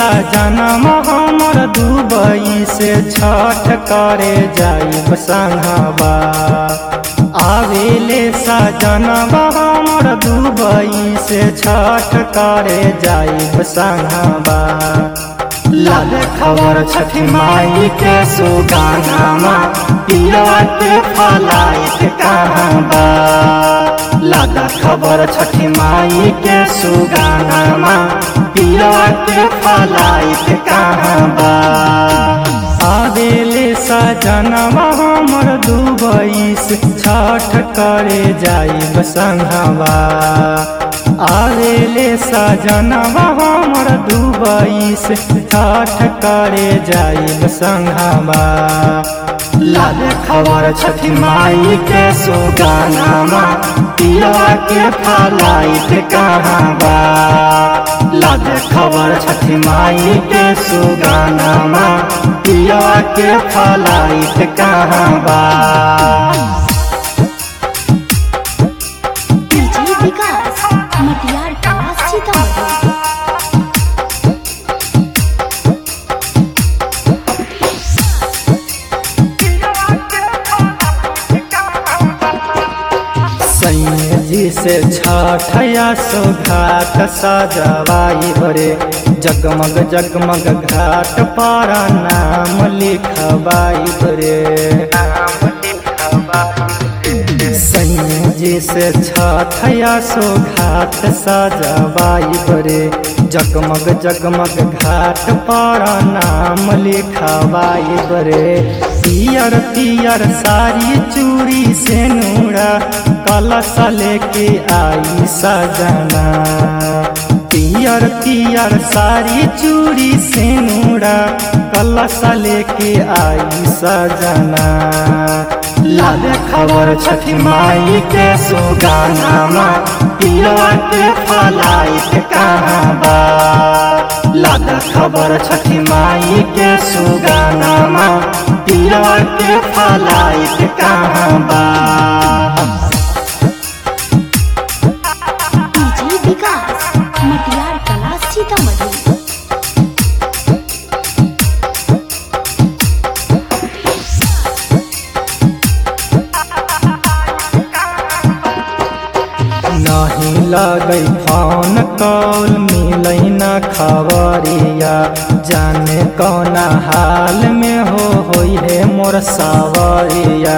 सजनम हमर दुबई से छठ करे जाइब संघबा आवेले सजनम हमर दुबई से छठ करे जाइब संघबा लाल खबर छठी माई के सुगानामा पिलवा के फलाइट कहाँ बा लाल खबर छठी माई के सुगानामा पिलवा के फलाइट कहाँ बा आवेले सजनवा हमर दुबई से छठ करे जाइब संघवा आवेले सजनवा हमर दुबई से छठ करे जाइब संघवा लाल खबर छठी माई के सुगानामा पिलवा के फलाइट कहाँ बा लाल खबर छठी माई के सुगानामा पिलवा के फलाइट कहाँ बा डीजे विकास मटियार कला सीतामढ़ी सैया जी से छठया सुघाट सजवाई भरे जगमग जगमग घाट पर नाम लिखवाई भरे सैया जी से छठया सुघाट सजवाई भरे जगमग जगमग घाट पर नाम लिखवाई भरे पियर पियर साड़ी चूड़ी से नूरा कलश लेके आई सजना पियर पियर साड़ी चूड़ी से नूरा कलश लेके आई सजना लाल खबर छठी माई के सुगानामा पिलवा के फलाइट कहाँ बा लाल खबर छठी माई के सुगानामा पिलवा के फलाइट कहाँ बा डीजे विकास मटियार कला सीतामढ़ी नहीं लगै फोन कॉल मिलै न खबरिया जाने कौना हाल में हो होई है मोर सावरिया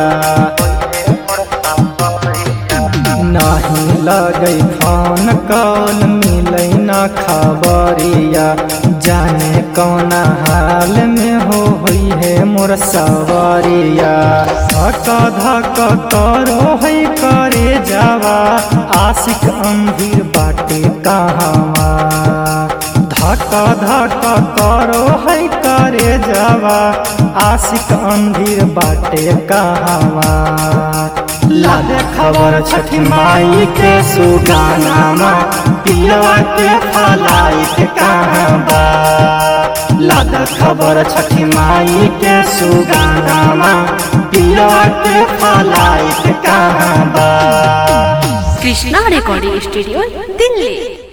नहीं लगै फोन कॉल मिलै न खबरिया जाने कौना हाल में हो होई है मोर सवरिया धक धक करो है करे जावा आशिक अंधीर बाटे कहाँवा धक धक करो है करे जावा आशिक अंधीर बाटे कहाँवा लाल खबर छठी माई के सुगानामा पिलवा के फलाइट कहाँ बा लाल खबर छठी माई के सुगानामा पिलवा के फलाइट कहाँ बा कृष्णा रेकॉर्डिंग स्टूडियो दिल्ली